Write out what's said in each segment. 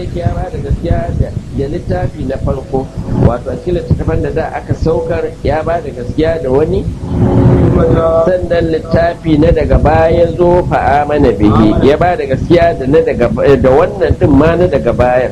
yake ya ba da gaskiya da littafi na farko wato a cikin littattafan da da aka saukar ya ba da gaskiya da wani sannan littafi na daga baya zo fa'amana bihi ya ba da gaskiya da na daga da wannan din ma na daga bayan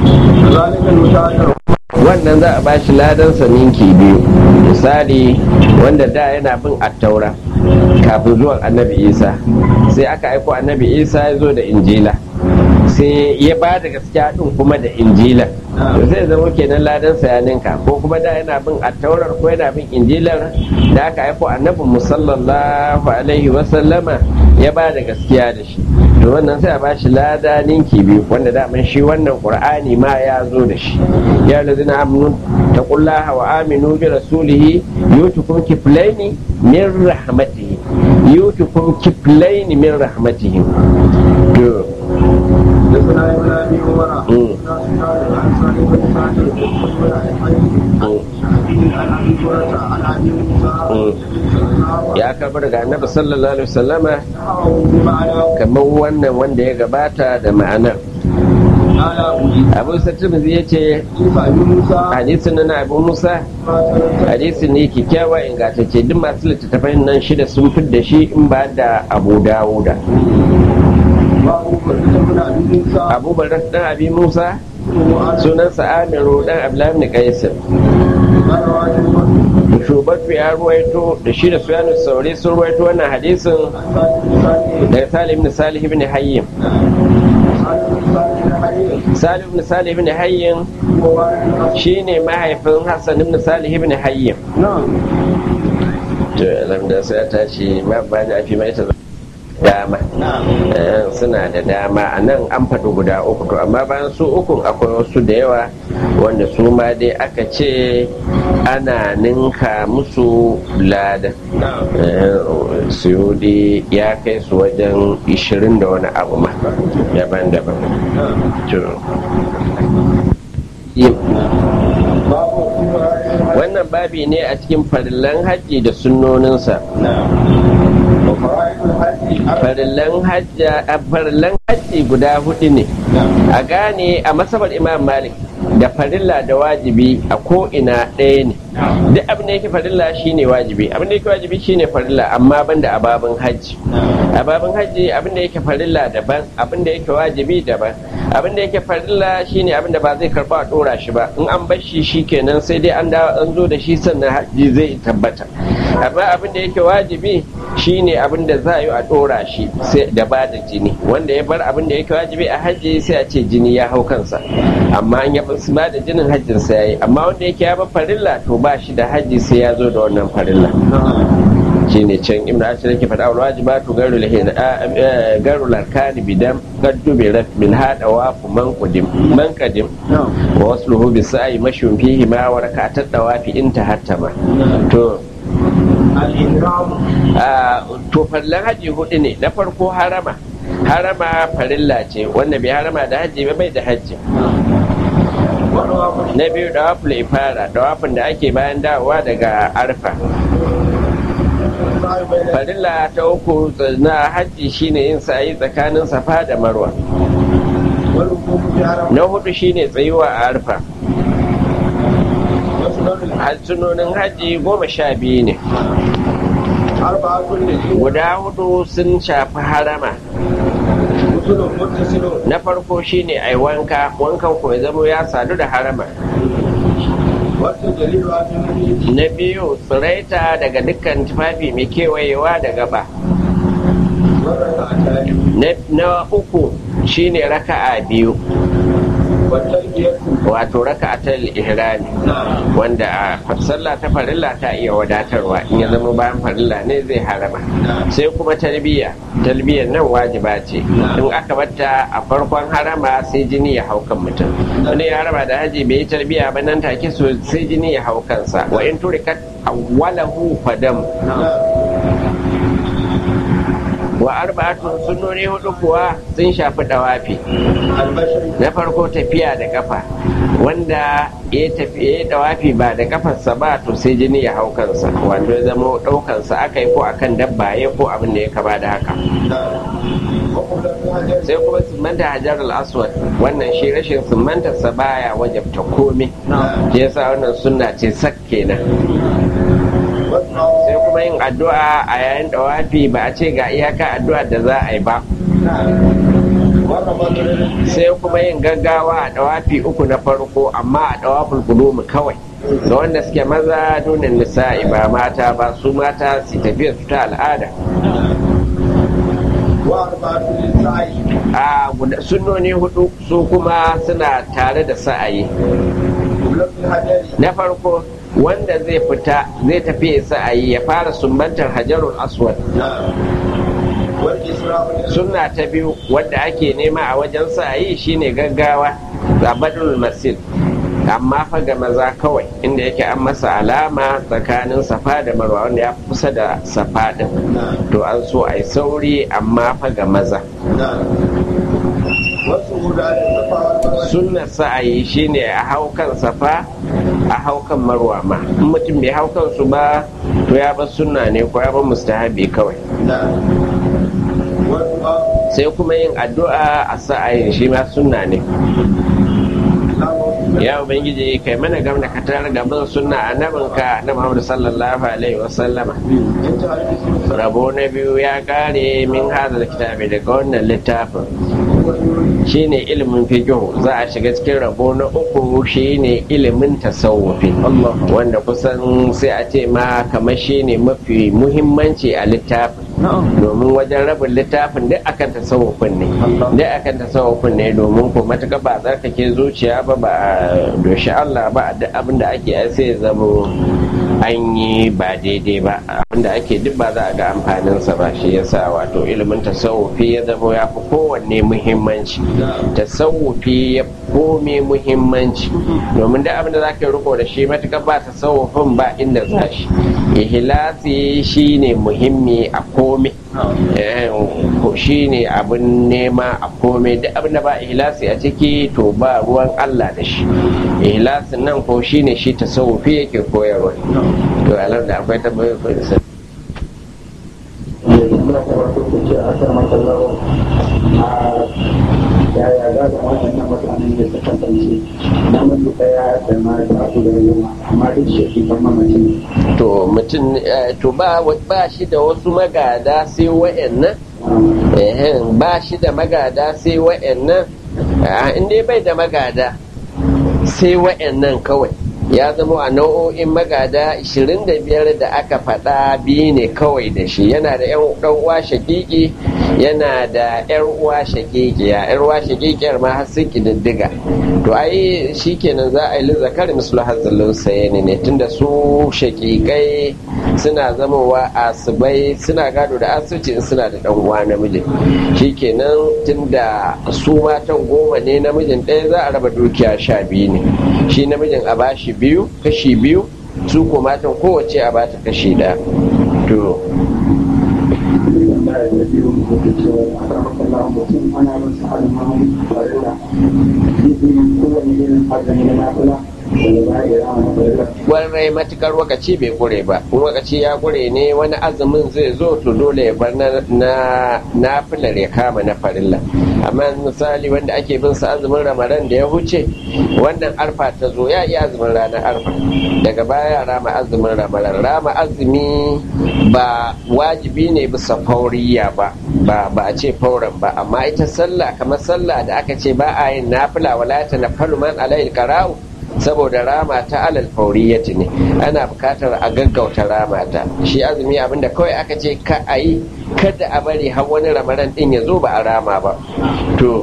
wannan za a bashi ladan ninki biyu misali wanda da yana bin attaura kafin zuwan annabi isa sai aka aiko annabi isa ya zo da injila sai ya ba da gaskiya din kuma da injila to zai zama kenan ladan ya ninka ko kuma da yana bin attaurar ko yana bin injilar da aka aiko annabi musallallahu alaihi wasallama ya ba da gaskiya da shi to wannan sai a ba shi lada ninki biyu wanda daman shi wannan qur'ani ma ya zo da shi ya lazina amnu taqullaha wa aminu bi rasulihi yutukum kiflaini min rahmatihi yutukum kiflaini min rahmatihi to حدثنا ابن ابي عمر عن صالح بن سعد عن ابي هريره عن ابي موسى ya karbar daga annabi sallallahu alaihi wasallama بمعنى kamar wannan wanda ya gabata da ma'anar قال abu satirmizi ya ce ابي موسى hadisin na abu musa hadisin ne kyakkyawa ingantacce duk masu littattafai nan shida sun fi da shi in ba da abu dawuda باب بن ابي موسى abu barar dan abi musa sunansa amiru dan abdullahi ibn qais قال واجب shubatu ya ruwaito da shi da suyanu sauri sun ruwaito wannan hadisin daga salim ibn salih ibn hayyin salim ibn salih ibn hayyin shine mahaifin hassan ibn salih ibn hayyin نعم to alhamdulillah sai ta ce ma ba da afi mai ta dama Eh, suna da dama a nan an faɗi guda uku to amma bayan su ukun akwai wasu da yawa wanda su ma dai aka ce ana ninka musu lada Eh, suyudi ya kai su wajen 20 da wani abu ma daban-daban To, wannan babi ne a cikin farillan hajji da sunnoninsa farillan hajja a farillan hajji guda hudu ne a gane a masabar imam malik da farilla da wajibi a ko ina ɗaya ne duk abin da yake farilla shine wajibi abin da yake wajibi shine farilla amma banda a babin hajji a babin hajji abin da yake farilla daban abin da yake wajibi daban abin da yake farilla shine abin da ba zai karba a dora shi ba in an bar shi shikenan sai dai an dawo an zo da shi sannan hajji zai tabbata amma abin da yake wajibi shine abin da za a yi a dora shi sai da ba da jini wanda ya bar abin da yake wajibi a hajji sai a ce jini ya hau kansa amma an ya ba da jinin hajjin sa yayi amma wanda yake ya bar farilla to ba shi da hajji sai ya zo da wannan farilla shine can ibnu ashir yake faɗa wal wajibatu garul hin garul arkani bidam qad dubirat min hada wa man qadim man qadim wa wasluhu bi sa'i mashun fihi ma wa rakatat dawafi inta hattama to a to farlan haji hudu ne na farko harama harama farilla ce wanda bai harama da haji ba bai da haji na biyu dawaful ifara dawafin da ake bayan dawowa daga arfa farilla ta uku na hajji shine yin sa'yi tsakanin safa da marwa na hudu shine tsayuwa a arfa hajjunonin hajji goma sha biyu ne guda hudu sun shafi harama na farko shine ai wanka wankan ko ya zamo ya sadu da harama na biyu tsiraita daga dukkan tufafi mai kewayewa da gaba na uku shine raka'a biyu wato raka'atul ihrami wanda a sallah ta farilla ta iya wadatarwa in ya zama bayan farilla ne zai harama sai kuma talbiya talbiyar nan wajiba ce in aka bata a farkon harama sai jini ya hau kan mutum wani ya harama da haji bai yi talbiya ba nan take so sai jini ya hau kansa wa in turikat awwalahu fadam wa arba'atun sunnoni hudu kuwa sun shafi dawafi na farko tafiya da kafa wanda ya tafi ya dawafi ba da kafarsa ba to sai jini ya hau kansa wato ya zama daukansa aka yi ko akan dabba ya ko abin da ya kama da haka وقبلة الحجر sai kuma sumbanta hajar al-aswad wannan shi rashin sumbanta sa baya wajabta komai shi yasa wannan sunna ce sak kenan والدعاء sai kuma yin addu'a a yayin dawafi ba a ce ga iyaka addu'a da za a yi ba والرمض sai kuma yin gaggawa a dawafi uku na farko amma a dawafin kudumi kawai ga wanda suke maza nunin nisa'i ba mata ba su mata su tafiya su ta al'ada وأربعة للسعي a guda- sunnoni hudu su kuma suna tare da sa'ayi قبلة الحجر na farko wanda zai fita zai tafi ya sa'ayi ya fara sumbantar hajarul aswad والإسراء sunna ta biyu wadda ake nema a wajen sa'ayi shine gaggawa zabadul masjid amma fa ga maza kawai inda yake an masa alama tsakanin safa da marwa wanda ya fi kusa da safa din to an so a yi sauri amma fa ga maza والصعود على الصفا والمروة sunnar sa'ayi shine a hau kan safa a hau kan marwa ma in mutum bai hau kansu ba to ya bar sunna ne ko ya bar mustahabi kawai والدعاء sai kuma yin addu'a a sa'ayin shi ma sunna ne ya ubangiji kai mana gam da katar gaban sunna annabinka na muhammadu sallallahu alaihi wasallama انتهى الاسم rabo na biyu ya kare min hazar kitabi daga wannan littafin shine ilimin fiqh za a shiga cikin rabo na uku shine ilimin tasawufi wanda kusan sai a ce ma kamar shine mafi muhimmanci a littafin domin wajen rabin littafin duk akan tasawufin ne duk akan tasawufin ne domin ko matuƙa ba tsarkake zuciya ba ba a doshi Allah ba a duk abin da ake ai sai ya zamo an yi ba daidai ba abinda ake duk ba za a ga amfaninsa ba shi yasa wato ilimin tasawufi ya zama ya fi kowanne muhimmanci tasawufi ya kome muhimmanci domin duk abinda za ka yi riko da shi matuƙa ba tasawufin ba inda za shi ihlasi shine muhimmi a kome shi ne abin nema a kome duk abin da ba ihlasi a ciki to ba ruwan Allah da shi ihlasin nan ko shi ne shi tasawufi yake koyarwa to alam da akwai tabbayar ko da yaya za da waɗannan mutanen da suka kasance namiji ɗaya da mata su da yawa amma duk shi kan mamacin to mutum eh, to ba ba shi da wasu magada sai wa'annan Ehen, ba shi da magada sai wa'annan Ah, in dai bai da magada sai wa'annan kawai ya zama a nau'o'in magada 25 da aka faɗa biyu ne kawai da shi yana da yan ɗan uwa shakiki yana da yar uwa shakikiya yar uwa shakikiyar ma har sun kididdiga to ai shikenan za a yi zakar mislu hazzalin sayani ne tunda su shakikai suna zamowa asibai suna gado da asirci in suna da ɗan uwa namijin shikenan tunda su matan goma ne namijin ɗaya za a raba dukiya sha biyu ne shi namijin a bashi biyu kashi biyu su ko matan kowace a bata kashi ɗaya to da ya biyu da cewa a kan Allah mutum ana bin sa almamu farilla shi kowane irin azumi na nafila da ba ya rama farilla warai matukar wakaci bai kure ba in wakaci ya kure ne wani azumin zai zo to dole ya bar na na filar ya kama na farilla amma misali wanda ake bin sa azumin ramadan da ya huce wannan arfa ta zo ya iya azumin ranar arfa daga baya rama azumin ramadan rama azumi ba wajibi ne bisa fauriya ba ba ba a ce fauran ba amma ita sallah kamar sallah da aka ce ba a yin nafila wala ta nafalu man alayhi qara'u saboda rama ta alal fauriyati ne ana bukatar a gaggauta rama ta shi azumi abinda kawai aka ce ka a yi kada a bari har wani ramadan din ya zo ba a rama ba to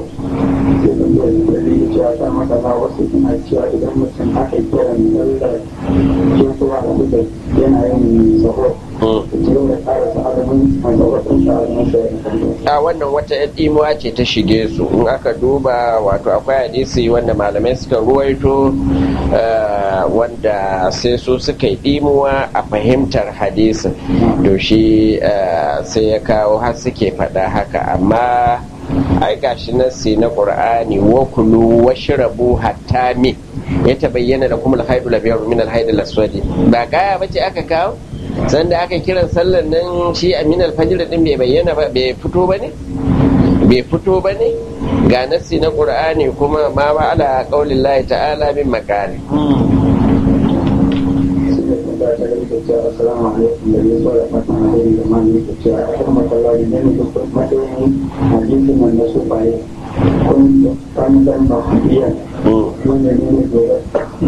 cewa ta maka ba wasu suna cewa idan mutum aka yi kiran sallar kinsuwa da suka yana yin sahur ce da tsara sa azumin a zaɓaɓɓun sa azumin sa ya a wannan wata imuwa ce ta shige su in aka duba wato akwai hadisi wanda malamai suka ruwaito wanda sai su suka yi imuwa a fahimtar hadisin to shi sai ya kawo har suke faɗa haka amma ai gashi nassi na qur'ani wa kulu washrabu hatta mi ya tabayyana da kuma al-haidu labiyar min al-haidu al-aswadi ba gaya bace aka kawo sanda aka kiran sallar nan shi amin al-fajr din bai bayyana ba bai fito ba ne bai fito ba ne ga nasi na ƙur'ani kuma ma ba ala ƙaulin lahi ta'ala min makari Assalamu alaikum da ya da fatan alheri da ma ne ke cewa a kan matsaloli ne da matsayin hadisin nan na su baye kun kan dan ba biya wanda ne ne dogara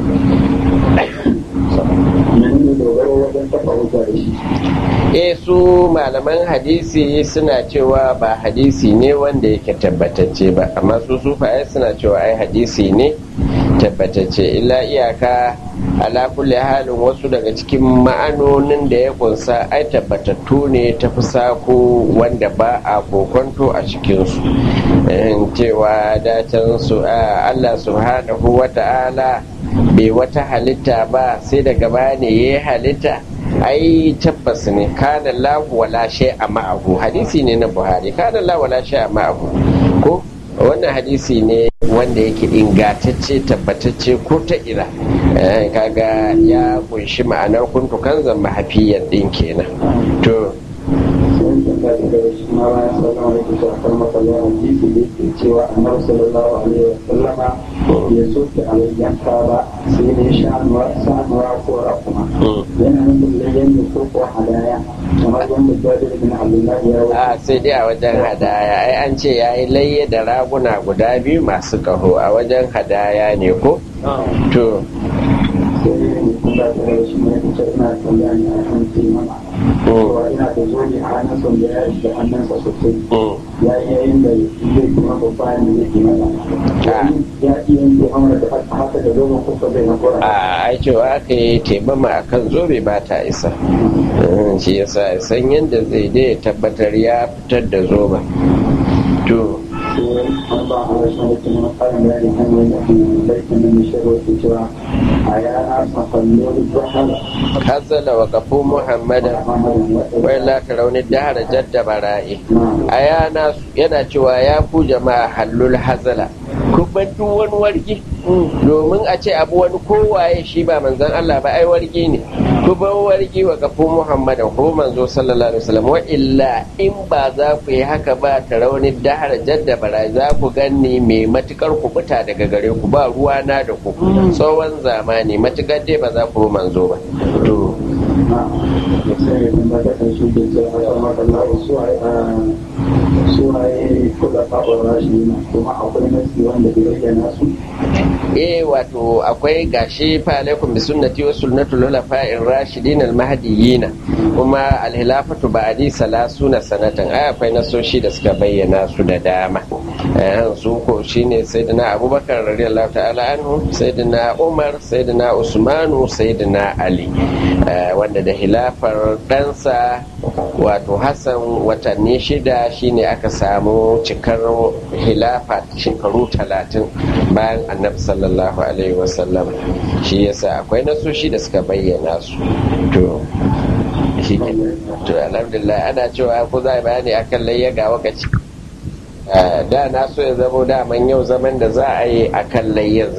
ne ne dogara wajen taɓa hujja da shi e su malaman hadisi suna cewa ba hadisi ne wanda yake tabbatacce ba amma su sufaye suna cewa ai hadisi ne tabbatacce illa iyaka ala kulli halin wasu daga cikin ma'anonin da ya kunsa ai tabbatattu ne ta fi sako wanda ba a kokonto a cikinsu cewa dacen su Allah subhanahu wa ta'ala bai wata halitta ba sai daga baya ne ya yi halitta ai tabbas ne kana lahu wala shay a ma'ahu hadisi ne na buhari kana lahu wala shay a ma'ahu ko wannan hadisi ne wanda yake ingantacce tabbatacce ko ta ira kaga ya kunshi ma'anar kuntu kan zama hafiyan din kenan to cewa annabi sallallahu alaihi wa sallama ya soke alayyanka ba sai ne sha'anuwa sa'anuwa ko rakuma yana nufin layyan da ko ko hadaya kamar yadda jabir bin abdullahi ya a sai dai a wajen hadaya ai an ce ya yi layye da raguna guda biyu masu kaho a wajen hadaya ne ko to sai da da shi ne ta ina tambaya ne a kan taimama cewa ina da zoji a hannun son da ya yi da hannunsa sosai ya yi yayin da zai kuma babba ne zai yi mata ya iya yin taimama da haka da zoben kusa zai hakura a ai cewa aka yi taimama a kan zobe ba ta isa shi yasa san yadda zai dai tabbatar ya fitar da zoba to an ba a rashin da kuma karin bayani kan wanda laifin da mai shirya ke cewa a yana safannin jihar hazala wa kafu muhammadan wai la rauni dahara jadda bara'i a yana yana cewa ya ku jama'a hallul hazala ku bar duk wani wargi domin a ce abu wani kowaye shi ba manzon Allah ba ai wargi ne ku bar wargi wa kafu muhammadan ko manzo sallallahu alaihi wasallam wa illa in ba za ku yi haka ba ta rauni dahara jadda bara'i za ku ganni mai matukar kubuta daga gare ku ba ruwa na da ku tsawon zamani matukar dai ba za ku manzo ba to sai da ta kan shi ke cewa a sama da su suwaye kula faɓar rashi kuma akwai nasi wanda bai bayyana su eh wato akwai gashi fa alaikum bi sunnati wa sunnatul khulafa'ir rashidin al mahdiyyin kuma al hilafatu ba'di salasuna sanatan ai akwai nasoshi da suka bayyana su da dama eh su ko shine sayyidina abubakar radiyallahu ta'ala anhu sayyidina umar sayyidina usmanu sayyidina ali wanda da hilafar ɗansa wato hassan watanni shida shine aka samu cikar hilafa shekaru talatin bayan annabi sallallahu alaihi wasallam shi yasa akwai nasoshi da suka bayyana su to to alhamdulillah ana cewa ko za a bayani akan layya ga wakaci da na so ya zamo daman yau zaman da za a yi akan layyar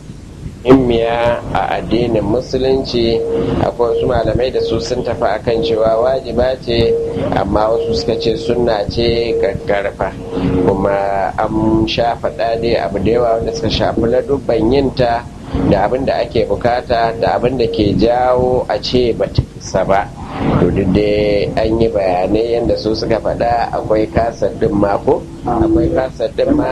himmiya a addinin musulunci akwai wasu malamai da su sun tafi akan cewa wajiba ce amma wasu suka ce sunna ce gaggarfa kuma an sha faɗa dai abu da yawa wanda suka shafi ladubban yinta da abin da ake bukata da abin da ke jawo a ce ba ta isa ba to duk dai an yi bayanai yadda su suka faɗa akwai kasar ɗin mako akwai kasar ɗin ma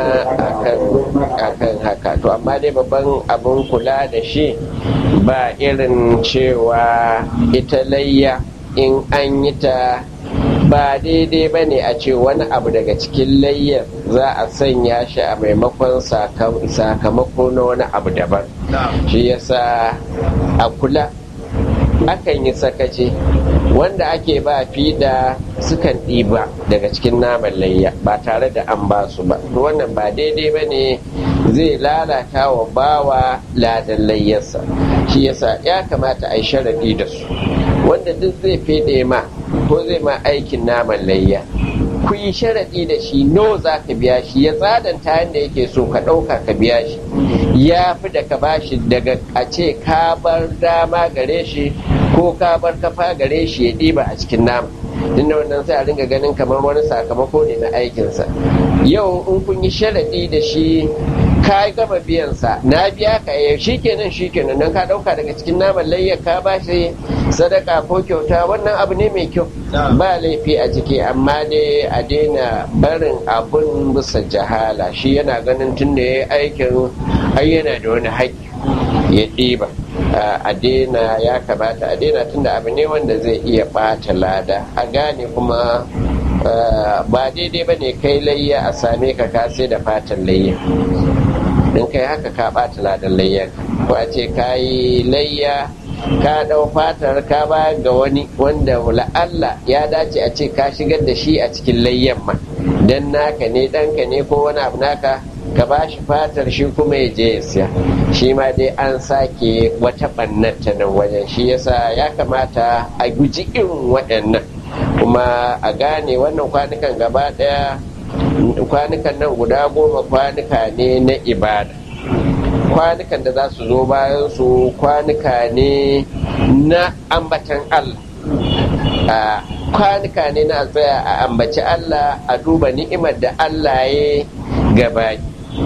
akan haka to amma dai babban abin kula da shi ba irin cewa ita layya in an yi ta ba daidai ba ne a ce wani abu daga cikin layyar za a sanya shi a maimakon sakamako na wani abu daban shi yasa a kula akan yi sakaci wanda ake ba fiɗa sukan ɗiba daga cikin naman layya ba tare da an ba su ba wannan ba daidai ba ne zai lalata wa bawa ladan layyarsa shi yasa ya kamata a yi sharaɗi da su wanda duk zai feɗe ma ko zai ma aikin naman layya ku yi sharaɗi da shi nawa za ka biya shi ya tsadanta yadda yake so ka ɗauka ka biya shi ya fi da ka bashi daga a ce ka bar dama gare shi ko ka bar kafa gare shi ya ɗiba a cikin nama tunda wannan sai a ringa ganin kamar wani sakamako ne na aikinsa yau in kun yi sharaɗi da shi ka gama biyansa na biya ka ya shi kenan shi kenan nan ka ɗauka daga cikin naman layya ka ba shi sadaka ko kyauta wannan abu ne mai kyau ba laifi a ciki amma dai a daina barin abun bisa jahala shi yana ganin tun da ya aikin ai yana da wani haƙƙi ya ɗiba a daina ya kamata a daina tunda abu ne wanda zai iya ɓata lada a gane kuma ba daidai ba ne kai layya a same ka kase da fatan layya in kai haka ka ɓata ladan layya ko a ce ka yi layya ka ɗau fatar ka ba ga wani wanda Allah ya dace a ce ka shigar da shi a cikin layyan ma dan naka ne ɗanka ne ko wani abu naka ka ba shi fatar shi kuma ya je ya siya shi ma dai an sake wata ɓannar ta nan wajen shi yasa ya kamata a guji irin waɗannan kuma a gane wannan kwanukan gaba ɗaya kwanukan nan guda goma kwanuka ne na ibada kwanukan da za su zo bayan su kwanuka ne na ambatan Allah kwanuka ne na tsaya a ambaci Allah a duba ni'imar da Allah ya gaba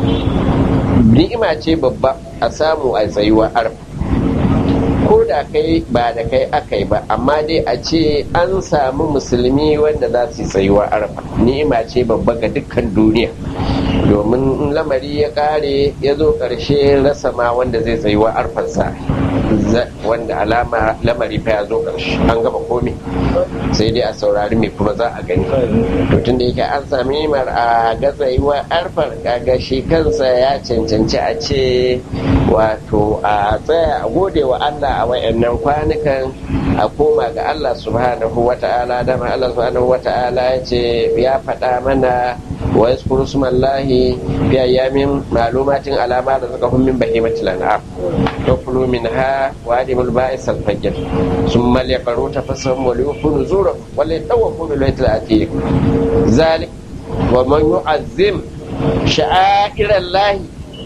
ni'ima ce babba a samu a tsayuwa arfa ko da kai ba da kai aka yi ba amma dai a ce an samu musulmi wanda za su yi tsayuwa arfa ni'ima ce babba ga dukkan duniya domin lamari ya kare ya zo ƙarshe rasa ma wanda zai tsayuwa arfansa wanda alama lamari fa ya zo ƙarshe an gama komi sai dai a saurari mai kuma za a gani to tun da yake an sami mar a ga tsayuwa arfar kaga shi kansa ya cancanci a ce wato a tsaya a gode wa Allah a wayannan kwanukan a koma ga Allah subhanahu wa ta'ala dama Allah subhanahu wa ta'ala ya ce ya faɗa mana wa yaskuru smallahi fi ayyamin malumatin alama da suka min bahimatil an'am tafulu minha wa adimul ba'is al fajr summa liqaru tafassum wa liyufunu zura wa litawafu bil baitil atiq zalik wa man yu'azzim sha'airallahi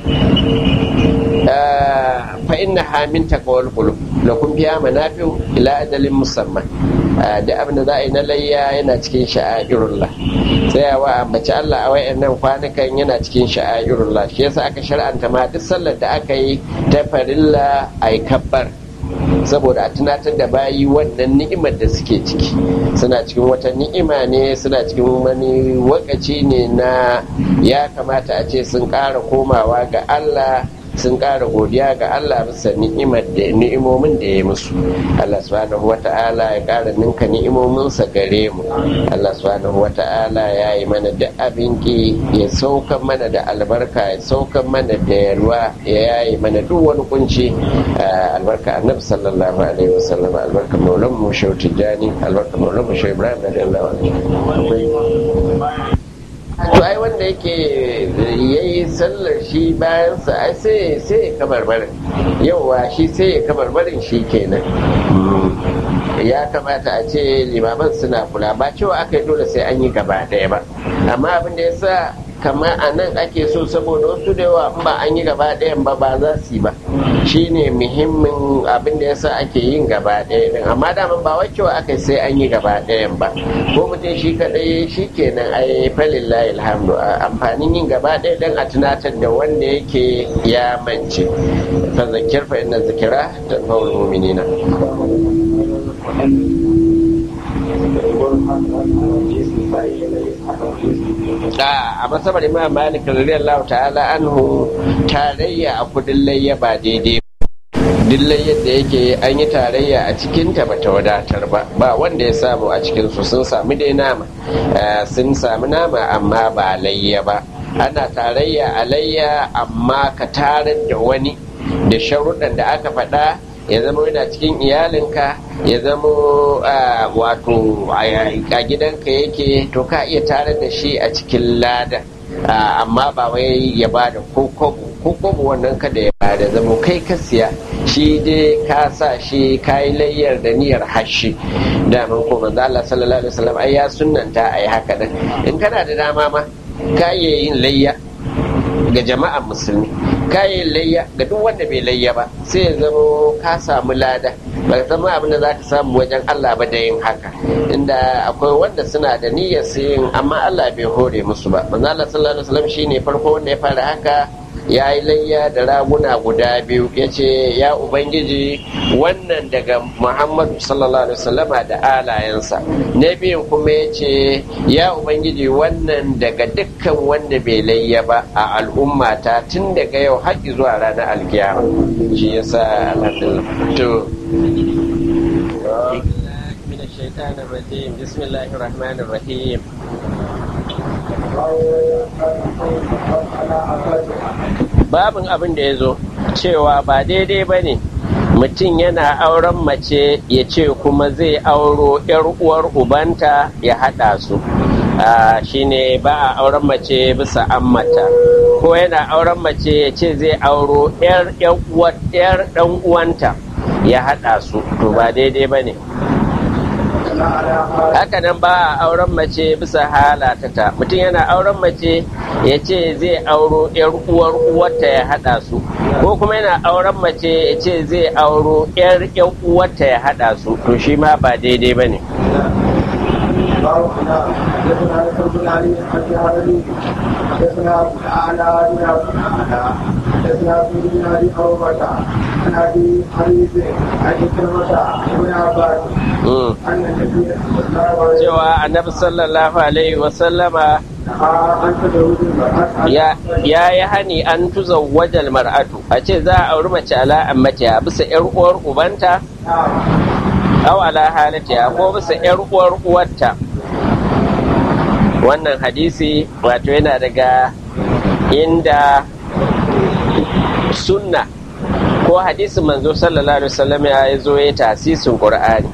fa innaha min taqwal qulub lakum fiha manafi'u ila ajalin musamman da abin da za a yi na layya yana cikin sha'airullah tsayawa ambaci Allah a wayannan kwanukan yana cikin sha'airullah shi yasa aka shar'anta ma duk sallar da aka yi ta farilla a yi kabbar saboda a tunatar da bayi wannan ni'imar da suke ciki suna cikin wata ni'ima ne suna cikin wani wakaci ne na ya kamata a ce sun ƙara komawa ga Allah sun ƙara godiya ga Allah bisa ni'imar da ni'imomin da ya musu Allah subhanahu wata'ala ya ƙara ninka ni'imominsa gare mu Allah subhanahu wata'ala ya yi mana da abin ki ya saukan mana da albarka ya saukan mana da yalwa ya yayi mana duk wani kunci albarka annabi sallallahu alaihi wasallam albarka maulan mu shau tijani albarka maulan mu shau ibrahim radiyallahu anhu to ai wanda yake ya yi sallar shi bayan sa ai sai sai ya kamar barin yauwa shi sai ya kamar barin shi kenan ya kamata a ce limaman suna kula ba cewa aka yi dole sai an yi gaba ɗaya ba amma abin da ya sa kamar a nan ake so saboda wasu da yawa in ba an yi gaba ɗayan ba ba za su yi ba shine muhimmin abin da yasa ake yin gaba ɗaya din amma daman ba wai cewa aka sai an yi gaba ɗayan ba ko mutum shi kadai shi kenan ai falillahi alhamdu amfanin yin gaba ɗaya dan a tunatar da wanda yake ya mance fa zakir fa inna zikira tanfa'ul mu'minina a masabar imam malik radiyallahu ta'ala anhu tarayya a kudin layya ba daidai dillai yadda yake an yi tarayya a cikinta ba ta wadatar ba ba wanda ya samu a cikinsu sun sami dai nama sun sami nama amma ba layya ba ana tarayya a layya amma ka tarar da wani da sharuɗan da aka faɗa ya zama yana cikin iyalinka ya zama wato a gidanka yake to ka iya tare da shi a cikin lada amma ba wai ya ba da ko kobo wannan kada ya ba da zama kai ka siya shi dai ka sa shi ka yi layyar da niyyar hashi daman ko manzo Allah sallallahu alaihi wasallam ai ya sunnanta ai haka din in kana da dama ma ka iya yin layya ga jama'an musulmi kayan layya ga duk wanda bai layya ba sai ya zama ka samu lada ba ka san abin da za ka samu wajen Allah ba da yin haka inda akwai wanda suna da niyyar su yin amma Allah bai hore musu ba manzo Allah sallallahu alaihi wasallam shine farko wanda ya fara haka ya yi layya da raguna guda biyu ya ce ya ubangiji wannan daga muhammadu sallallahu alaihi wasallama da alayensa na biyun kuma ya ce ya ubangiji wannan daga dukkan wanda bai layya ba a al'ummata tun daga yau haƙi zuwa ranar alkiyama shi yasa to بسم الله الرحمن الرحيم babin abin da ya zo cewa ba daidai ba ne mutum yana auren mace ya ce kuma zai auro 'yar uwar ubanta ya haɗa su shine ba a auren mace bisa ammata ko yana auren mace ya ce zai auro 'yar ɗan uwanta ya haɗa su to ba daidai ba ne haka nan ba a auren mace bisa halatata mutum yana auren mace ya ce zai auro yar uwar uwarta ya hada su ko kuma yana auren mace ya ce zai auro yar yan uwarta ya hada su to shi ma ba daidai ba ne حدثنا ابو الاعلى بن ابي الاعلى حدثنا ابو بن ابي عروبه عن ابي حبيب عن كلمه ابن عباس ان النبي صلى الله عليه وسلم cewa annabi sallallahu alaihi wasallama ان تزوج المراه ya yi hani an tuzawwajal mar'atu a ce za a auri mace ala mace a bisa yar uwar ubanta aw ala halatiha ko bisa yar uwar uwarta wannan hadisi wato yana daga inda sunna ko hadisin manzo sallallahu alaihi wasallam ya zo ya tasisin qur'ani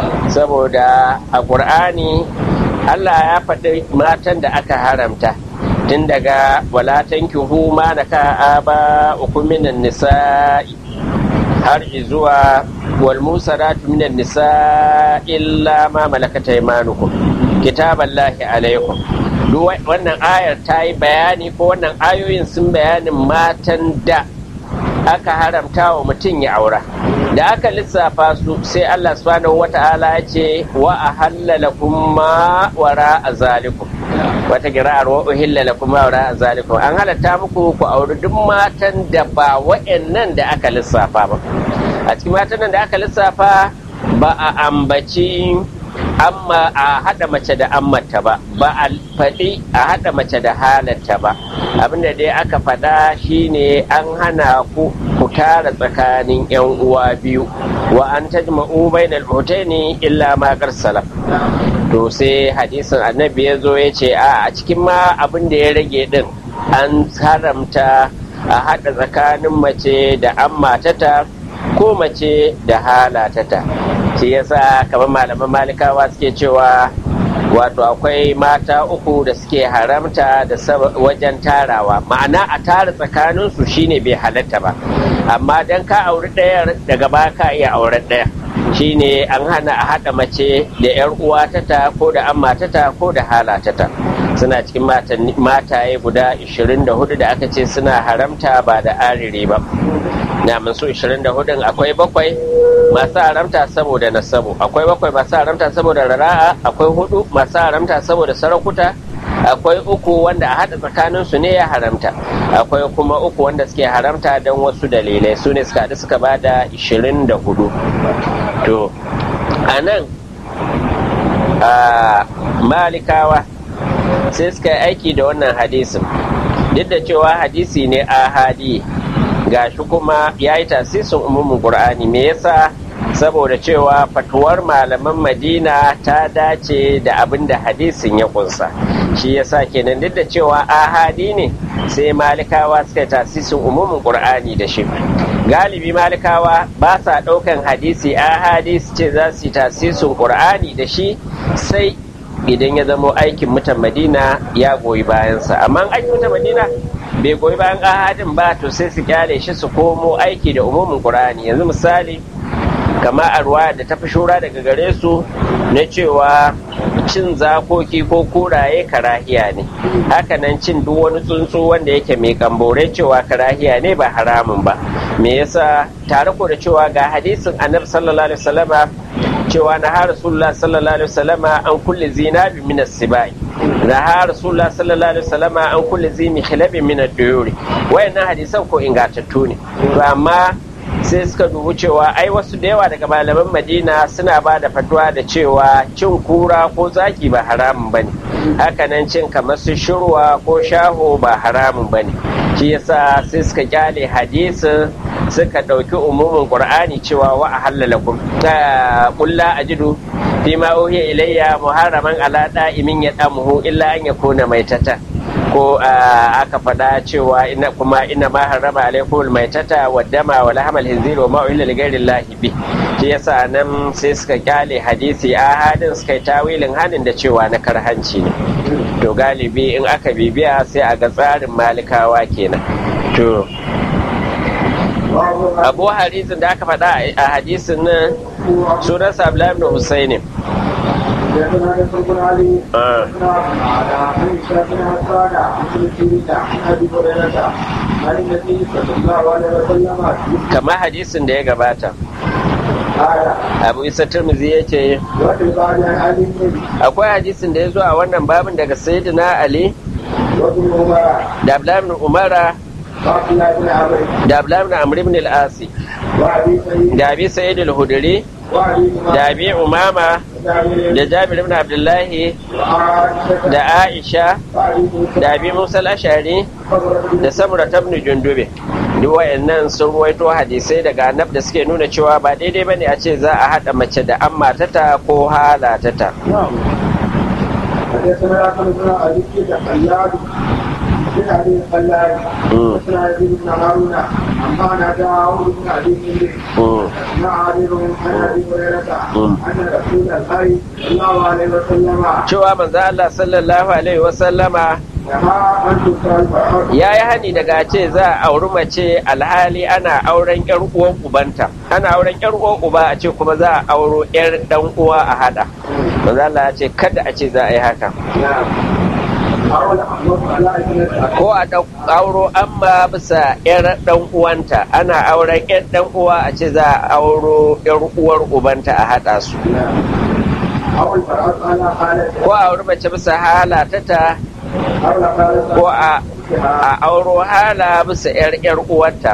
saboda a qur'ani Allah ya faɗi matan da aka haramta tun daga wala tankihu ma naka aba uku minan nisa'i har zuwa wal musadatu minan nisa illa ma malakat aymanukum kitaballahi alaikum duk wannan ayar ta yi bayani ko wannan ayoyin sun bayanin matan da aka haramta wa mutum ya aura da aka lissafa su sai Allah subhanahu wata'ala ya ce wa ahalla lakum ma wara azalikum wata kira'ar wa uhilla lakum ma wara azalikum an halatta muku ku auri duk matan da ba wa'annan da aka lissafa ba a cikin matan da aka lissafa ba a ambaci amma a haɗa mace da ammata ba ba a faɗi a haɗa mace da halatta ba abinda dai aka faɗa shine an hana ku ku tara tsakanin yan uwa biyu wa an tajma'u bainal utaini illa ma salaf to sai hadisin annabi ya zo ya ce a cikin ma abin da ya rage din an haramta a haɗa tsakanin mace da ammatata ko mace da halatata shi yasa kamar malaman malikawa suke cewa wato akwai mata uku da suke haramta da wajen tarawa ma'ana a tara tsakaninsu shine bai halatta ba amma dan ka auri ɗaya daga baya ka iya auren ɗaya shine an hana a haɗa mace da 'yar uwa tata ko da an matata ko da halatata suna cikin mataye guda 24 da aka ce suna haramta ba da arire ba na su 24 akwai bakwai masu haramta saboda nasabu akwai bakwai masu haramta saboda rara'a akwai hudu masu haramta saboda sarakuta akwai uku wanda a haɗa tsakanin su ne ya haramta akwai kuma uku wanda suke haramta don wasu dalilai su ne suka haɗu suka ba da 24 to a nan a malikawa sai suka yi aiki da wannan hadisin duk da cewa hadisi ne a hadi gashi kuma ya yi tasisin umumin ƙur'ani me yasa saboda cewa fatuwar malaman madina ta dace da abin da hadisin ya kunsa shi yasa kenan duk da cewa ahadi ne sai malikawa suka tasisin umumin ƙur'ani da shi galibi malikawa ba sa ɗaukan hadisi ahadi su ce za su yi tasisin ƙur'ani da shi sai idan ya zamo aikin mutan madina ya goyi bayansa amma aikin mutan madina bai goyi bayan ahadin ba to sai su kyale shi su komo aiki da umumin qur'ani yanzu misali kama a ruwa da ta fi shura daga gare su na cewa cin zakoki ko kuraye karahiya ne hakanan cin duk wani tsuntsu wanda yake mai kambore cewa karahiya ne ba haramun ba me yasa tare ko da cewa ga hadisin annabi sallallahu alaihi wasallama cewa na har rasulullah sallallahu alaihi wasallama an kulli zinabi min as-sibai na har rasulullah sallallahu alaihi wasallama an kulli zimi khilabin min ad-duyuri wayannan hadisan ko ingantattu ne to amma sai suka dubu cewa ai wasu da yawa daga malaman madina suna ba da fatuwa da cewa cin kura ko zaki ba haramun bane hakanan cin kamar su shirwa ko shaho ba haramun bane shi yasa sai suka kyale hadisin suka ɗauki umumin qur'ani cewa wa a halalakum ta kulla ajidu fi ma uhiya ilayya muharraman ala da'imin ya damuhu illa an yakuna maitata ko aka faɗa cewa ina kuma ina ma harrama alaikum maitata wa dama wa lahamal hinzir wa ma uhilla li ghairi llahi bi shi yasa nan sai suka kyale hadisi ahadin suka yi tawilin hanin da cewa na karhanci ne to galibi in aka bibiya sai a ga tsarin malikawa kenan to abu hadisin da aka faɗa a hadisin nan sunan sabla ibn husaini حدثنا نصر بن علي حدثنا عن هشام بن حسان عن سيدنا عن ابي هريره عن النبي صلى الله عليه وسلم kama hadisin da ya gabata قال abu isa turmizi ya ce وفي بعد عن علي akwai hadisin da ya zo a wannan babin daga sayyidina ali وابن عمر da abdullahi ibn umara وعبد الله بن عمرو da abdullahi ibn amr ibn al-asi وابي سعيد da abi sa'id al-hudri وابي da abi umama جابر da jabir ibn abdullahi وعائشه da aisha وابي موسى da abi musa al-ashari da samura ibn jundube duk wayannan sun ruwaito hadisai daga annab da suke nuna cewa ba daidai bane a ce za a hada mace da an matata ko halatata حدثنا احمد بن ابي بن خلاد بن ابي خلاد حدثنا يزيد بن هارون انبانا داوود بن ابي هند معاذ عن ابي هريره ان رسول الله صلى الله عليه وسلم cewa manzo Allah sallallahu alaihi wasallama نهى ان تصرف ya yi hani daga ce za a auri mace alhali ana auren yar uwan ubanta ana auren yar uwan uba a ce kuma za a auro yar dan uwa a hada manzo Allah ya ce kada a ce za a yi haka أول أحمد على ابنة ko a ɗau- auro amma bisa yar dan uwanta ana auren yar dan uwa a ce za a auro yar uwar ubanta a hada su أول فرأت على خالتها ko a auri mace bisa halatata أول خالتها ko a a auro hala bisa yar yar uwarta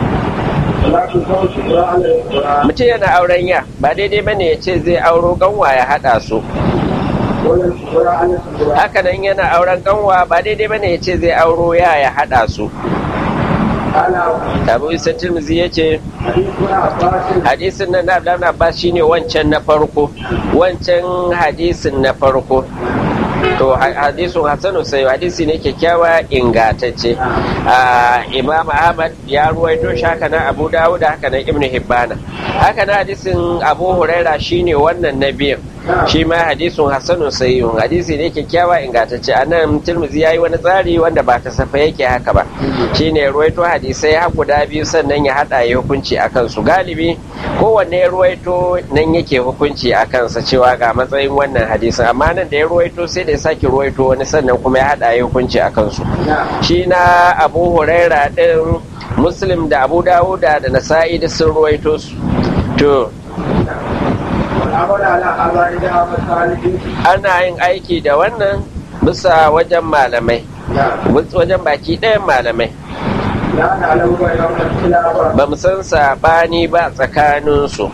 لا تزوج امرأة القرآن mutum yana auren ya ba daidai bane ya ce zai auro ganwa ya hada su ولا امرأة القرآن haka nan yana auren ganwa ba daidai bane ya ce zai auro ya ya hada su قال abu isa tirmizi ya ce حديثنا عباس hadisin nan na abdullahi abbas shine wancan na farko wancan hadisin na farko to ha- hadisin hasanu sai hadisi ne kyakkyawa ingatacce a imam ahmad ya ruwaito shi haka nan abu dawud haka nan ibnu hibbana haka nan hadisin abu huraira shine wannan na biyu shi ma hadisin hasanu sayyun hadisi ne kyakkyawa ingantacce a nan tirmizi ya yi wani tsari wanda ba kasafa yake haka ba shine ya ruwaito hadisai har guda biyu sannan ya hada ya hukunci a kansu galibi kowanne ya ruwaito nan yake hukunci a kansa cewa ga matsayin wannan hadisin amma nan da ya ruwaito sai da ya sake ruwaito wani sannan kuma ya hada ya hukunci a kansu نعم shi na abu huraira din muslim da abu dawuda da nasa'i duk sun ruwaito su to والعمل على آبائنا ومصالحهم ana yin aiki da wannan bisa wajen malamai نعم wajen baki ɗayan malamai لا نعلم بينهم اختلافا ba mu san saɓani ba tsakaninsu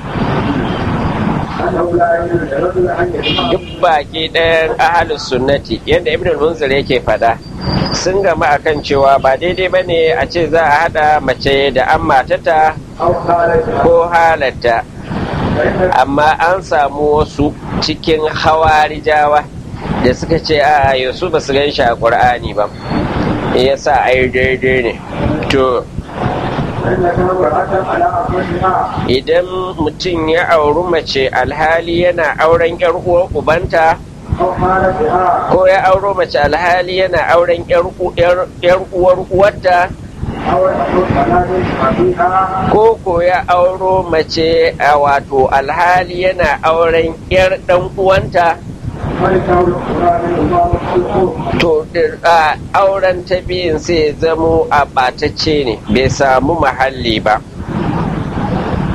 أنه لا يجوز لرجل أن يجمع duk baki ɗayan ahalus sunnati yadda ibn munzir yake faɗa sun gama akan cewa ba daidai ba ne a ce za a haɗa mace da an matata أو خالتها ko halatta فإن amma an samu wasu cikin hawarijawa da suka ce a yasu ba su gan shi a ƙur'ani ba ya sa ai daidai ne to فإنك امرأة على أصلها idan mutum ya auri mace alhali yana auren yar uwar ubanta أو خالتها ko ya auro mace alhali yana auren yar u- yar- yar uwar uwarta أو تكون بنات أبيها ko ko ya auro mace a wato alhali yana auren yar dan uwanta ولكون القرآن الله خلقه to a auren ta biyun sai ya zamo a ɓatacce ne bai samu mahalli ba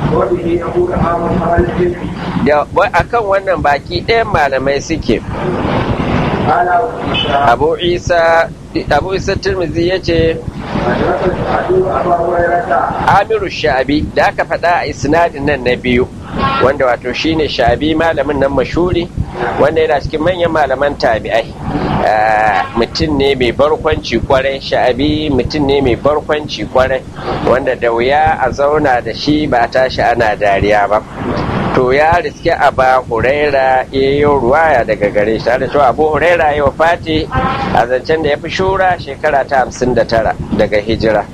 وبه يقول عام أهل العلم da wa- akan wannan baki ɗayan malamai suke قال أبو عيسى abu isa abu isa tirmizi ya ce أدرك الحديث أبا هريرة amiru sha'abi da aka faɗa a isnadin nan na biyu wanda wato shine sha'abi malamin nan mashuri wanda yana cikin manyan malaman tabi'ai Ah, mutum ne mai barkwanci kwarai sha'abi mutum ne mai barkwanci kwarai wanda da wuya a zauna da shi ba a tashi ana dariya ba to ya riske aba huraira ya yi ruwaya daga gare shi da cewa abu huraira ya wafati a zancen da ya fi shura shekara ta hamsin da tara daga hijira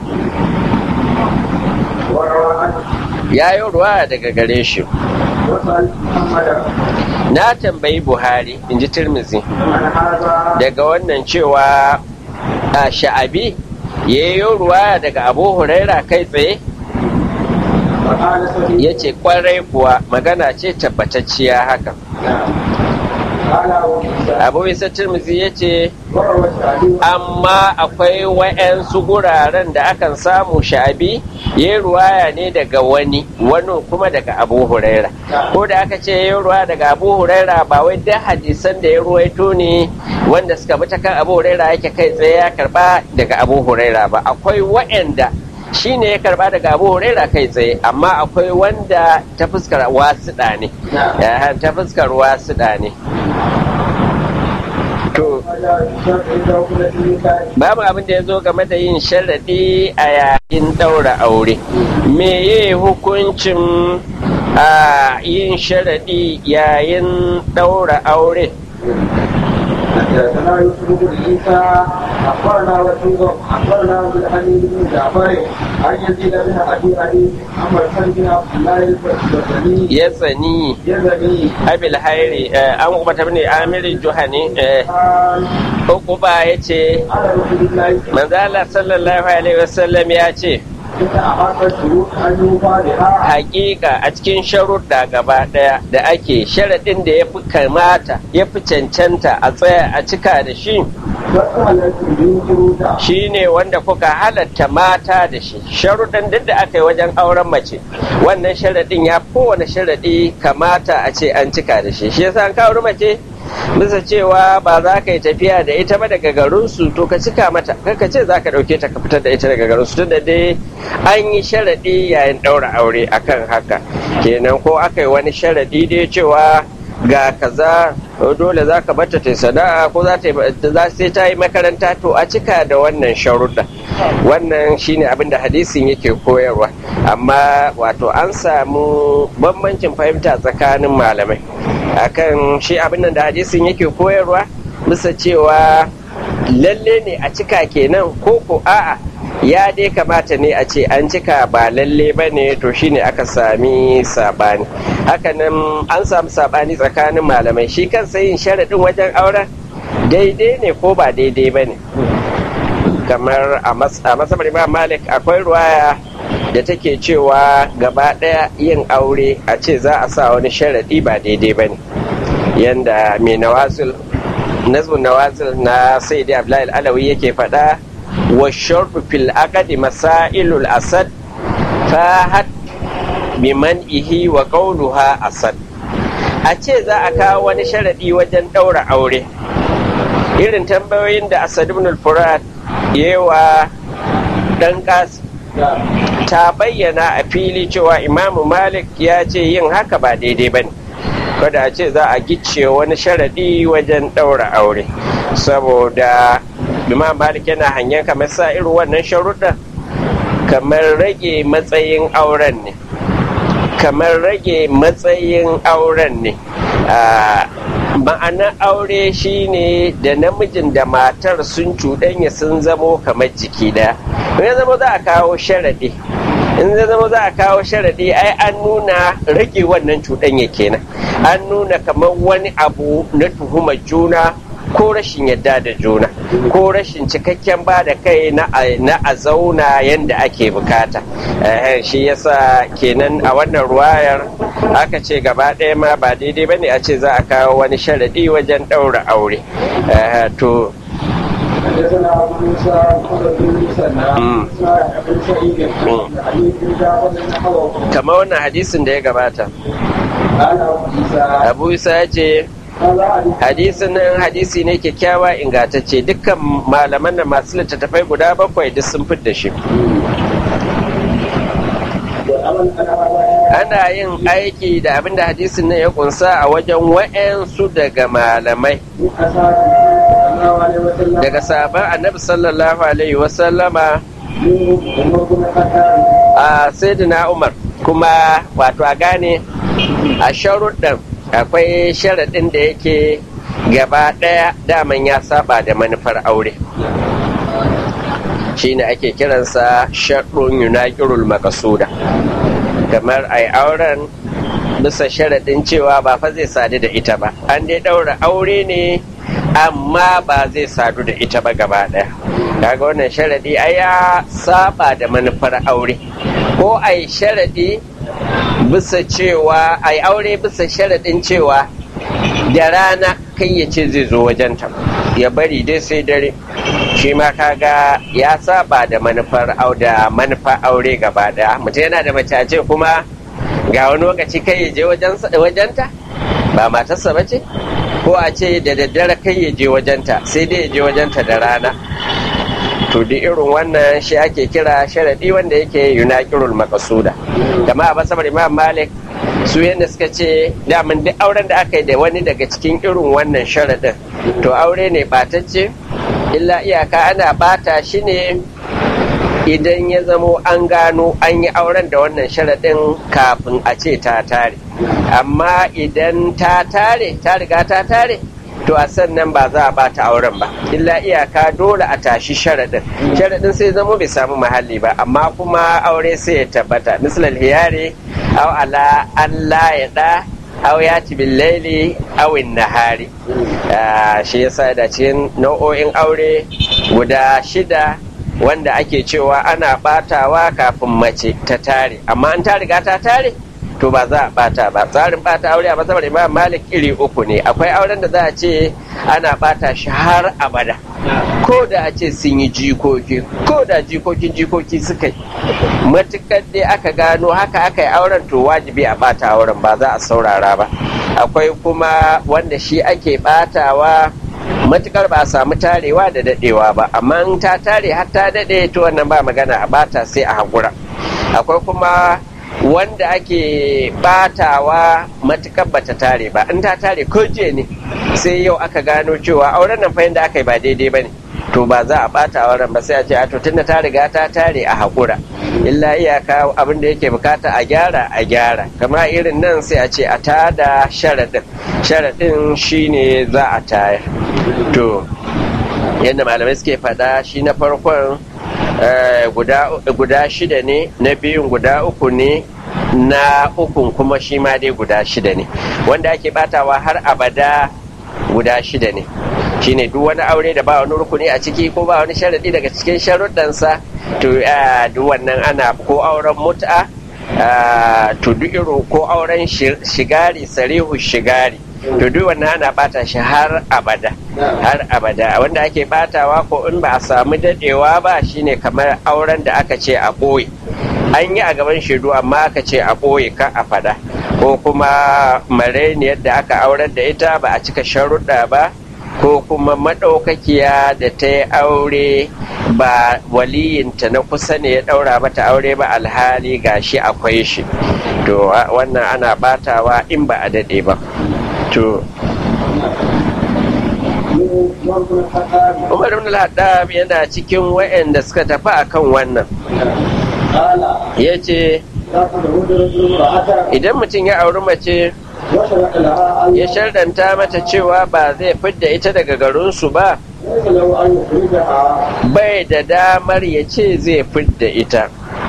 وروى عنه ya yi ruwaya daga gare shi وسأل محمدا na tambayi buhari in ji turmizi عن هذا daga wannan cewa a sha'abi ya yi ruwaya daga abu huraira kai tsaye فقال سفيان ya ce kwarai kuwa magana ce tabbatacciya haka قال أبو عيسى abu isa turmizi ya ce وروى الشعبي amma akwai wa'yansu guraren da akan samu sha'abi ya yi ruwaya ne daga wani wani kuma daga abu huraira ko da aka ce ya yi ruwaya daga abu huraira ba wai da hadisan da ya ruwaito ne wanda suka bi ta kan abu huraira yake kai tsaye ya karba daga abu huraira ba akwai wa'yanda shi ne ya karba daga abu huraira kai tsaye amma akwai wanda ta fuskar wasuɗa ne Eh, ta fuskar wasuɗa ne to babu abin da ya zo game da yin sharaɗi a yayin ɗaura aure meye hukuncin a yin sharaɗi yayin ɗaura aure حدثنا يوسف بن عيسى اخبرنا وكيع اخبرنا عبد الحميد بن جعفر عن يزيد بن ابي علي عن مرسل بن عبد الله البصري ya tsani يزني abil hairi eh, an kubata ne amirin juhani eh, قال ukuba ya ce على رسول الله manzala sallallahu alaihi wasallam ya ce ان احق الشروط ان يوفى بها hakika a cikin sharuɗa gaba ɗaya da ake sharaɗin da ya fi kamata ya fi cancanta a tsaya a cika da shi وقالت من شروطها shine wanda kuka halatta mata da shi sharuɗan duk da aka yi wajen auren mace wannan sharaɗin ya kowane sharaɗi kamata a ce an cika da shi shi yasa an kawo mace bisa cewa ba za ka yi tafiya da ita ba daga garinsu to ka cika mata kaka ce za ka ɗauke ta ka fitar da ita daga garinsu tunda dai an yi sharaɗi yayin ɗaura aure akan haka kenan ko aka yi wani sharaɗi dai cewa ga kaza dole za ka bata ta sana'a ko za ta yi- za sai ta yi makaranta to a cika da wannan sharuɗa wannan shine abin da hadisin yake koyarwa amma wato an samu bambancin fahimta tsakanin malamai akan shi abin nan da hadisin yake koyarwa bisa cewa lalle ne a cika kenan ko ko a'a ya dai kamata ne a ce an cika ba lalle ba ne to shine aka sami sabani hakanan an samu sabani tsakanin malamai shi kansa yin sharaɗin wajen auren daidai ne ko ba daidai ba ne kamar a mas- a masabar imam malik akwai ruwaya da take cewa gaba ɗaya yin aure a ce za a sa wani sharaɗi ba daidai ba ne yanda mai nawazil nazmun nawazil na sayyidi abdullahi alawi yake faɗa wa sharfu fil aqdi masailul asad fahat biman ihi wa qawluha asad a ce za a kawo wani sharaɗi wajen ɗaura aure irin tambayoyin da asad ibn al-furat yewa ɗan ƙas ta bayyana a fili cewa imamu malik ya ce yin haka ba daidai ba ne kada a ce za a gicce wani sharaɗi wajen ɗaura aure saboda imam malik yana hanyar kamar sa irin wannan sharuɗa kamar rage matsayin auren ne kamar rage matsayin auren ne ma'anar aure shine da namijin da matar sun cuɗanya sun zamo kamar jiki ɗaya ya zama za a kawo sharaɗi in zai zama za a kawo sharaɗi ai an nuna rage wannan cuɗanya kenan an nuna kamar wani abu na tuhumar juna ko rashin yadda da juna ko rashin cikakken ba da kai na a zauna yadda ake bukata shi yasa kenan a wannan ruwayar aka ce gaba ɗaya ma ba daidai bane a ce za a kawo wani sharaɗi wajen ɗaura aure to حدثنا ابو موسى محمد بن موسى بن سعيد حديث بن جعفر نحوه kamar wannan hadisin da ya gabata قال ابو عيسى abu isa ya ce هذا حديث hadisin nan hadisi ne kyakkyawa ingantacce dukkan malaman da masu littattafai guda bakwai duk sun fidda shi وعمل على هذا ana yin aiki da abin da hadisin nan ya kunsa a wajen wa'yansu daga malamai من اساتذه صلى الله عليه وسلم daga sabon annabi sallallahu alaihi wasallama منهم عمر بن الخطاب a sayyidina umar kuma wato a gane a sharuɗin akwai sharaɗin da yake gaba ɗaya daman ya saba da manufar aure shine ake kiransa shaɗin yunakirul makasuda kamar ai auren bisa sharaɗin cewa ba fa zai sadu da ita ba an dai ɗaura aure ne amma ba zai sadu da ita ba gaba ɗaya kaga wannan sharaɗi ai ya saba da manufar aure ko ai sharaɗi bisa cewa ai aure bisa sharaɗin cewa da rana kai ya ce zai zo wajenta ya bari dai sai dare shi ma kaga ya saba da manufar au da manufar aure gaba daya mutum yana da mace a ce kuma ga wani lokaci kai ya je wajensa- wajenta ba matarsa ba ce ko a ce da daddare kai ya je wajenta sai dai ya je wajenta da rana to duk irin wannan shi ake kira sharadi wanda yake yunaqirul maqsuda kama a basabar imam malik su yadda suka ce daman duk auren da aka yi da wani daga cikin irin wannan sharadin to aure ne batacce illa iyaka ana bata shi ne idan ya zamo an gano an yi auren da wannan sharaɗin kafin a ce ta tare amma idan ta tare ta riga ta tare to a sannan ba za a bata auren ba illa iyaka dole a tashi sharaɗin sharaɗin sai zamo bai samu mahalli ba amma kuma aure sai ya tabbata misalal hiyare aw ala Allah ya da aw ya ci laili awin nahari shi yasa da cikin nau'o'in aure guda shida wanda ake cewa ana batawa kafin mace ta tare amma an ta riga ta tare to ba za a bata ba tsarin bata aure a masabar imam malik iri uku ne akwai auren da za a ce ana bata shi har abada ko da a ce sun yi jikoki ko da jikokin jikoki suka yi matukar dai aka gano haka aka yi auren to wajibi a bata auren ba za a saurara ba akwai kuma wanda shi ake batawa matukar ba a samu tarewa da dadewa ba amma in ta tare har ta dade to wannan ba magana a bata sai a hakura akwai kuma wanda ake batawa matukar bata tare ba in ta tare ko je ne sai yau aka gano cewa auren nan fa da aka yi ba daidai ba ne to ba za a bata auren ba sai a ce a to tunda ta riga ta tare a hakura illa iyaka abin da yake bukata a gyara a gyara kama irin nan sai a ce a tada sharaɗin sharaɗin shine za a tayar to yadda malamai suke faɗa shi na farkon guda shida ne na biyun guda uku ne na ukun kuma shi ma dai guda shida ne wanda ake batawa har abada guda shida ne shine duk wani aure da ba wani rukuni a ciki ko ba wani sharadi daga cikin sharuɗansa to duk wannan ana ko auren mut'a to duk irin ko auren shigari sarihu shigari to duk wannan ana bata shi har abada har abada wanda ake batawa ko in ba a samu dadewa ba shine kamar auren da aka ce a ɓoye an yi a gaban shaidu amma aka ce a ɓoye ka a fada ko kuma marainiyar da aka aurar da ita ba a cika sharuɗa ba ko kuma maɗaukakiya da ta yi aure ba waliyinta na kusa ne ya ɗaura mata aure ba alhali gashi akwai shi to wannan ana batawa in ba a daɗe ba to umar ibn al-haddab yana cikin wa'anda suka tafi akan wannan ya ce idan mutum ya auri mace ya shardanta mata cewa ba zai fidda ita daga garinsu ba bai da damar ya ce zai fidda ita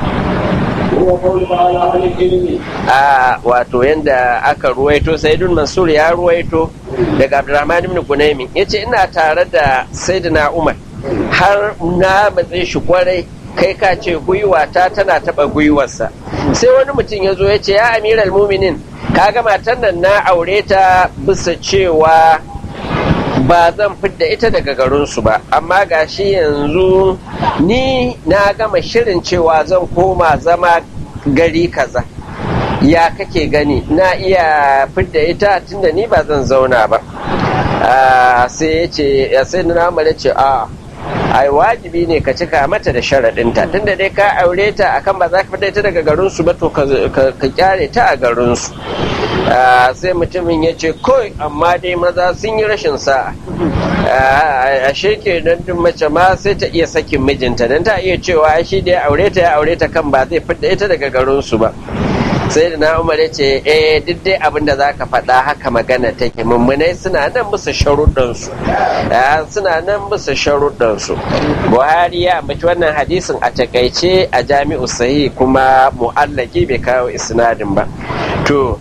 a wato yadda aka ruwaito saidun mansur ya ruwaito daga abdurrahman ibn gunaimin ya ce ina tare da saidina umar har na matse shi kwarai kai ka ce gwiwata tana taba gwiwarsa sai wani mutum ya zo ya ce ya amiral muminin kaga matan nan na aure ta bisa cewa ba zan fidda ita daga garinsu ba amma gashi yanzu ni na gama shirin cewa zan koma zama gari kaza ya kake gani na iya fidda ita tunda ni ba zan zauna ba sai ya ce sai na ce a ai wajibi ne ka cika mata da sharaɗinta tunda dai ka aure ta akan ba za ka fita ita daga garinsu ba to ka kyare ta a garinsu sai mutumin ya ce koi amma dai maza sun yi rashin sa'a a shirke don duk mace ma sai ta iya sakin mijinta don ta iya cewa shi da ya aure ta ya aure ta kan ba zai fita ita daga garinsu ba sai da na umar ya ce eh duk dai abin da za ka faɗa haka magana take mummunai suna nan musu sharuɗansu suna nan musu sharuɗansu buhari ya ambaci wannan hadisin a takaice a jami'u sahi kuma mu'allaki bai kawo isnadin ba to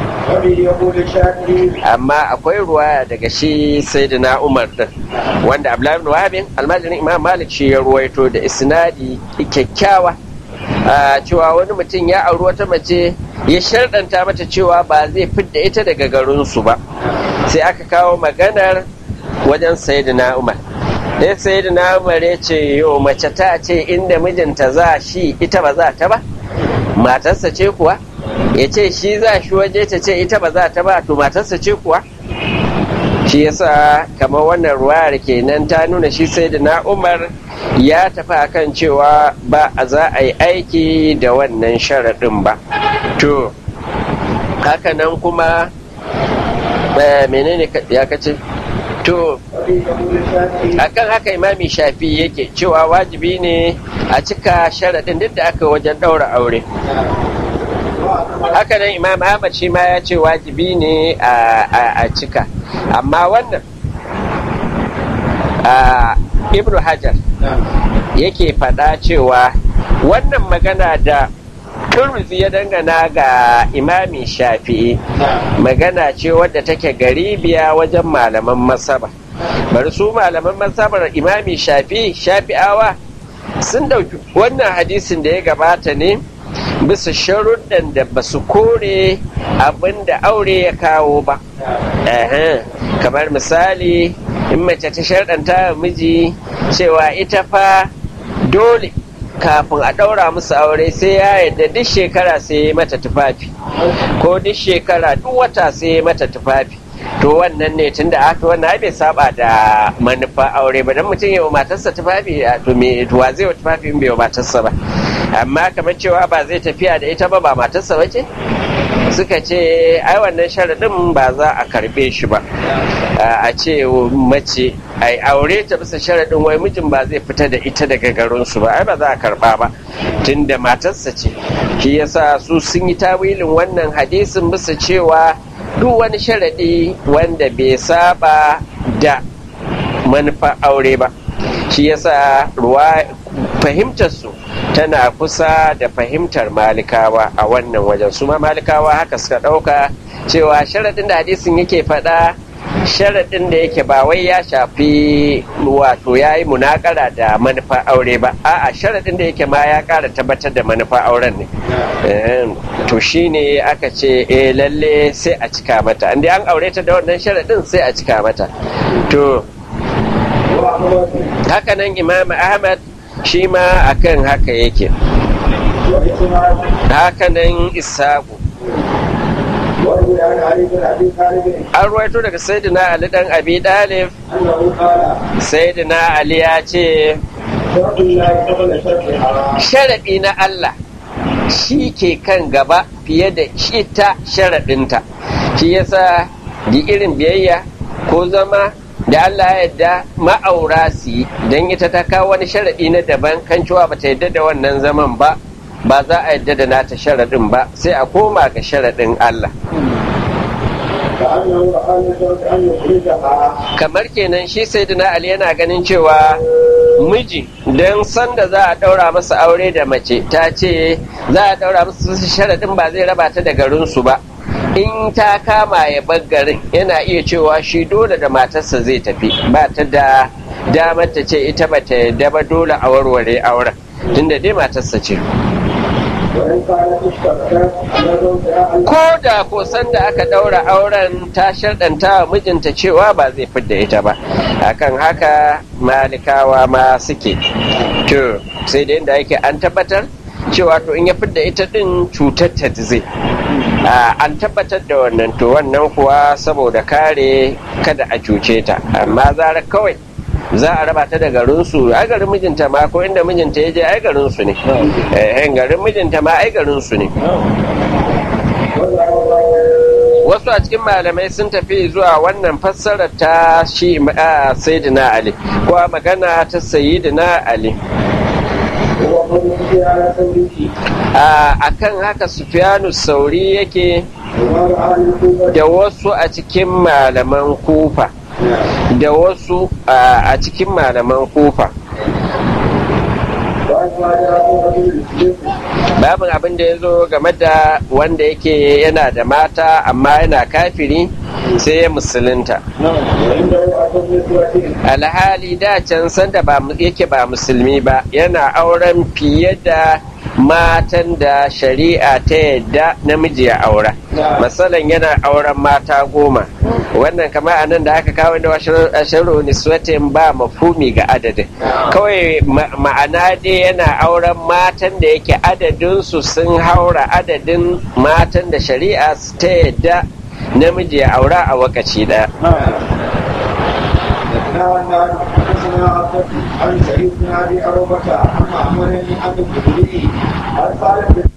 amma akwai ruwa daga shi sai da na umar din wanda abdullahi wahabin almajirin imam malik shi ya ruwaito da isnadi kyakkyawa cewa wani mutum ya auri wata mace ya sharɗanta mata cewa ba zai fidda ita daga garinsu ba sai aka kawo maganar wajen sayyidina umar sai sayyidina umar ya ce yo mace ta ce inda mijinta za shi ita ba za ta ba matarsa ce kuwa ya ce shi za shi waje ta ce ita ba za ta ba to matarsa ce kuwa shi yasa kamar wannan ruwayar kenan ta nuna shi sai da na umar ya tafi akan cewa ba a za a yi aiki da wannan sharaɗin ba to hakanan kuma menene ya kace to akan haka imami shafi yake cewa wajibi ne a cika sharaɗin duk da aka wajen ɗaura aure haka nan imam ahmad shi ma ya ce wajibi ne a cika amma wannan ibnu hajar yake faɗa cewa wannan magana da turmizi ya dangana ga imami shafi'i magana ce wadda take garibiya wajen malaman masaba bari su malaman masabar imami shafi'i shafi'awa sun ɗauki wannan hadisin da ya gabata ne bisa sharuɗan da ba su kore abin da aure ya kawo ba kamar misali in mace ta sharɗanta miji cewa ita fa dole kafin a ɗaura musu aure sai ya yadda duk shekara sai ya mata tufafi ko duk shekara duk wata sai ya mata tufafi to wannan ne tunda aka wannan bai saba da manufa aure ba dan mutum yawa matarsa tufafi to me to wa zai wa tufafi in bai wa matarsa ba amma kamar cewa ba zai tafiya da ita ba ba matarsa ba ce suka ce ai wannan sharaɗin ba za a karɓe shi ba a ce mace ai aure ta bisa sharaɗin wai mijin ba zai fita da ita daga garinsu ba ai ba za a karɓa ba tunda matarsa ce shi yasa su sun yi tawilin wannan hadisin bisa cewa duk wani sharaɗi wanda bai saba da manufa aure ba shi yasa ruwa fahimtarsu tana kusa da fahimtar malikawa a wannan wajen su ma malikawa haka suka ɗauka cewa sharaɗin da hadisin yake faɗa sharaɗin da yake ba wai ya shafi wato ya yi munakara da manufa aure ba a'a sharaɗin da yake ma ya ƙara tabbatar da manufa auren ne to shine aka ce eh lalle sai a cika mata inda an aure ta da wannan sharaɗin sai a cika mata to hakanan imam ahmad shi ma akan haka yake hakanan isaku an ruwaito daga saidina ali dan abi dalib saidina ali ya ce sharaɗi na allah shi ke kan gaba fiye da shi ta sharaɗinta shi yasa di irin biyayya ko zama da Allah ya yarda ma'aura su yi don ita ta kawo wani sharaɗi na daban kan cewa ba ta yarda da wannan zaman ba ba za a yarda da nata sharaɗin ba sai a koma ga sharaɗin Allah kamar kenan shi sai Ali yana ganin cewa miji don sanda za a ɗaura masa aure da mace ta ce za a ɗaura masa sharaɗin ba zai raba ta da garinsu ba in ta kama ya bar garin yana iya cewa shi dole da matarsa zai tafi ba ta da damar ta ce ita ba ta yarda ba dole a warware auren tunda dai matarsa ce وإن كانت اشتركت على زوجها ko da ko sanda aka daura auren ta sharɗanta wa mijinta cewa ba zai fidda ita ba akan haka malikawa ma suke to sai da yadda yake an tabbatar cewa to in ya fidda ita din cutar ta zai an tabbatar da wannan to wannan kuwa saboda kare kada a cuce ta amma zara kawai za a raba ta da garinsu ai garin mijinta ma ko inda mijinta ya je ai garinsu ne eh garin mijinta ma ai garinsu ne wasu a cikin malamai sun tafi zuwa wannan fassarar ta shi a sayyidina ali ko a magana ta sayyidina ali a kan haka sufyanu sauri yake da wasu a cikin malaman kufa da wasu a cikin malaman kufa babin abin da ya zo game da wanda yake yana da mata amma yana kafiri sai ya musulunta alhali da can sanda ba yake ba musulmi ba yana auren fiye da matan da shari'a ta yadda namiji ya aura masalan yana auren mata goma wannan kama a nan da aka kawo da ashiru niswatin ba mafumi ga adadin kawai ma'ana dai yana auren matan da yake adadinsu sun haura adadin matan da shari'a ta yadda namiji ya aura a wakaci ɗaya. عن سعيد بن ابي عروبه عن معمر عن الزهري قال قال